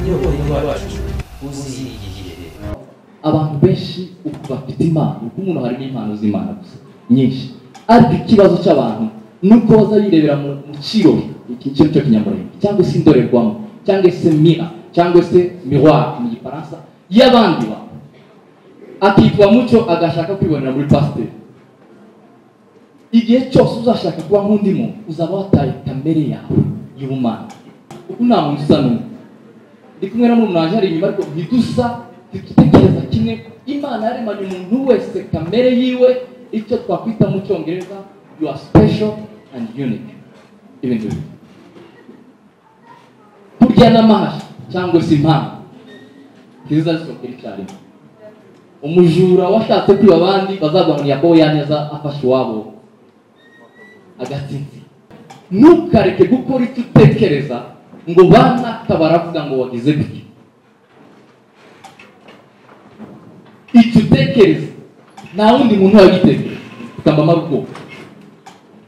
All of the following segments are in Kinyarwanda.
iyoboye iwacu uzihiye abantu benshi ubu bafite impano kuko umuntu harimo impano z'imana gusa nyinshi ariko ikibazo cy'abantu ni uko baza birebera mu mu kirori iki ni cyo kinyamurenge cyangwa se indorerwamo cyangwa se mira cyangwa se miroir mu gifaransa y'abandi bantu akitwa mucyo agashaka kwibonera muri pasiteri igihe cyose uzashaka kuba nk'undi muntu uzaba wataye kamere yawe y'ubumana kuko nta muntu usa n'undi ndi kumwe na murumuna hari inyuma ariko ntidusa ntitutekereza kimwe imana yaremanye umuntu wese kamere yiwe icyo twakwita mu cyongereza you are special and unique ibintu bibiri kurya n'amahashi cyangwa se impano ntiziza zisokera icyarimwe umujura washatse kwiba abandi bazagwaniye ko yaneza afashe iwabo agatsinzi ntukareke gukora icyo utekereza ngo banaka baravuga ngo wagize gutya icyo utekereza nta wundi muntu wagitekereza ukamama ubwoba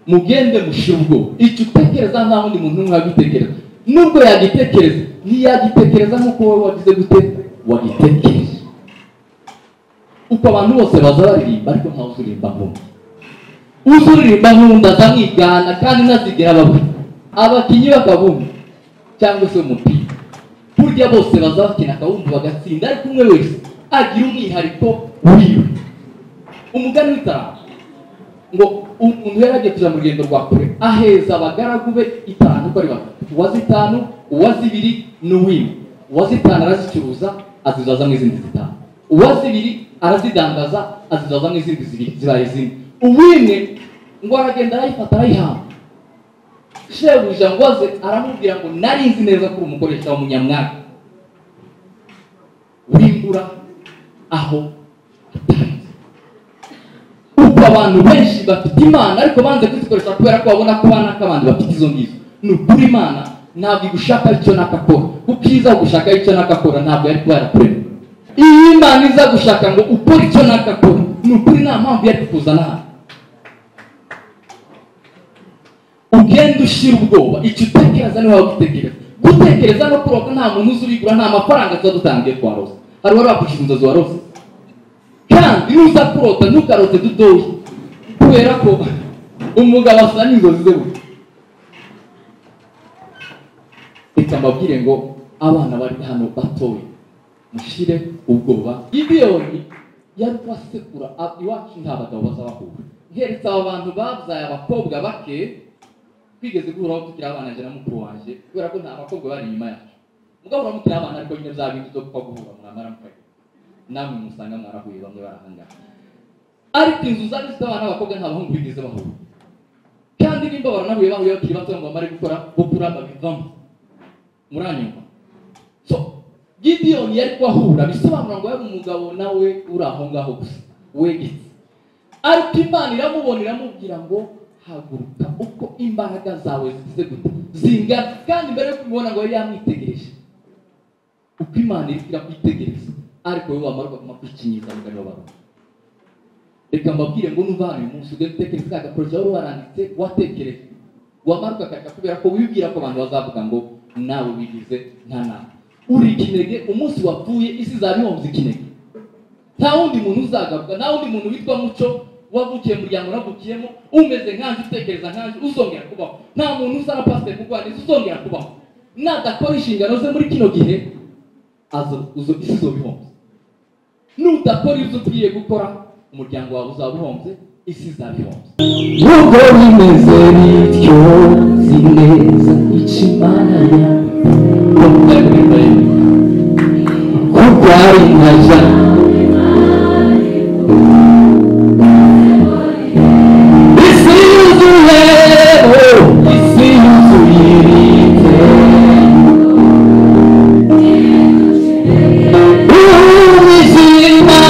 mugende mushira ubwoba icyo utekereza nta wundi muntu n'umwe wagitekereza nubwo yagitekereza ntiyagitekereza nk'uko wowe wagize gute wagitekereje uko abantu bose baza baririmba ariko ntawe uzuririmba nk'undi uzi uririmba nk'undi aza mwigana kandi ntazigera babura abakinnyi bakabumva cyangwa se umupira burya bose baza bakina akawumva bagatsinda ariko umwe wese agira umwihariko wiwe umugani w'itarama ngo umuntu yari agiye kujya mu rugendo rwa kure aheza abagaragu be itanu uko ari batatu uwaze itanu uwaze ibiri n'uwimwe uwaze itanu arazicuruza azizaza mu izindi zitanu uwaze ibiri arazidandaza azizaza mu izindi zibiri zibaye izindi uwimwe ngo aragenda arayifata arayihabwa shebuja ngoze aramubwira ngo nari nzi neza ko uri umukoresha w'umunyamwaka wimbura aho atanze uko abantu benshi bafite imana ariko banze kuzikoresha kubera ko babona ko banaka abandi bafite izo ngizo ni ukuri imana ntabwo igushaka icyo nakakora kuko iyo iza gushaka icyo nakakora ntabwo yari kuba yarakurema iyo imana iza gushaka ngo ukore icyo nakakora ni ukuri nta mpamvu yari kukuzana hano ugenda ushyira ubwoba icyo utekereza niho waba utekereza gutekereza no kuroga nta muntu uzi urigura nta mafaranga tuba dutangiye twarose hari uwari wakwishyura inzozi warose kandi nuza kurota ntukarote dutoya kubera ko umugabo asa n'inzozi ze buri reka mbabwire ngo abana bari hano batoye mushyire ubwoba gideyoni yari kubasekura iwacu nta bagabo bazabahura heretse aba bantu babyaye abakobwa bake twigeze guhuraho tukiri abana jya na mukuru wanjye kubera ko nta bakobwa bari inyuma yacu mugabo muramukira abana ariko nyine bya bintu byo kuba guhura mwamara mukajya namwe musanga mwarahuye bamwe barahangana ariko inzu zari zifite abana b'abakobwa nta bahungu bigeze bahura kandi nimba baranahuye bahuye bakiri bato ngo bamare gukora gukura babivamo muranyumva so gidiyoni yari kubahura bisobanura ngo yari umugabo nawe uri aho ngaho gusa wegetse ariko imana iramubona iramubwira ngo haguruka uko imbaraga zawe zigize gute zingana kandi mbere yo kubibona ngo yari yamwitegereje uko imana iri irakwitegereza ariko wowe wamara ukaguma kwikinyiza mugani w'abantu reka mbabwire ngo nuva hano uyu munsi ugenda utekereza ka gaporoje wari waranditse watekereje wamara ugakarika kubera ko wibwira ko abantu bazavuga ngo nawe wigize nta nama uri ikinege umunsi wapfuye isi izaba ihomze ikinege nta wundi muntu uzagaruka nta wundi muntu witwa muco wavukiye mu muryango unavukiyemo umeze nkanjye utekereza nkanjye uzongera kubaho nta muntu usa na pasiteri kurwaniza uzongera kubaho nadakora inshingano ze muri kino gihe isi izaba ihombye nudakora ibyo ugiye gukora umuryango wawe uzaba uhombye isi izaba ihombye nubwo bimeze bityo zineza ikimana kuko ari nkaja isi yuzuye oh, isi yuzuye ibitenge ihu bizima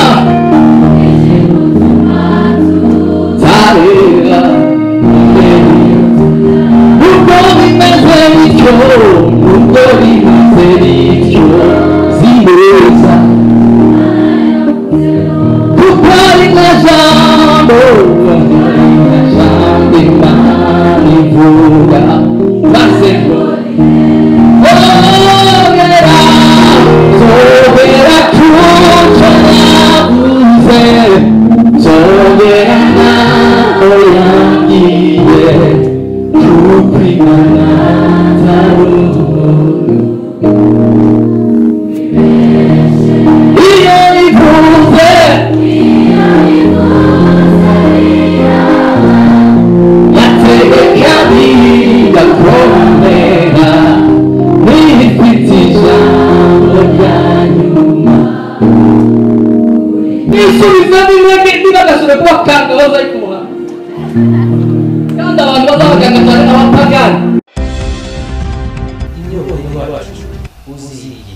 zarera nubwo bimeze bityo nubwo bimeze bityo zineza kuko ari nka jambo jambo imana ivuga maze ngo orera iyo ivuze yategeka bigakomera nifite ijambo rya nyuma nisubiza nimwe niba gasore kuba kanga bazayikura kandi abantu bazabaganga cyane abapagani inyota y'uwacu uzirige